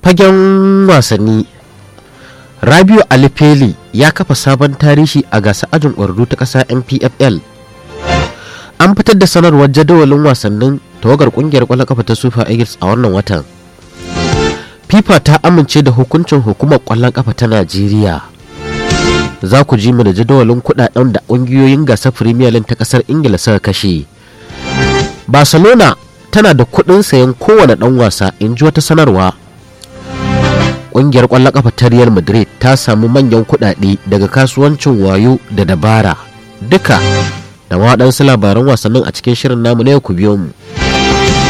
fagen wasanni rabiu alifeli ya kafa sabon tarihi a gasar ajin ƙwararru ta ƙasa npfl an fitar da sanarwar jadawalin wasannin tawagar ƙungiyar ƙwallon kafa ta super eagles a wannan watan fifa ta amince da hukuncin hukumar ƙwallon kafa ta najeriya za ku ji mu da jadawalin kudaden da ƙungiyoyin gasar premier league ta ƙasar ingila suka kashe barcelona tana da kuɗin sayan kowane ɗan wasa in ji wata sanarwa ƙungiyar ƙwallon ƙafa ta real madrid ta samu manyan kuɗaɗe daga kasuwancin wayo da dabara duka da waɗansu labaran wasannin a cikin shirin namu na yau ku biyo mu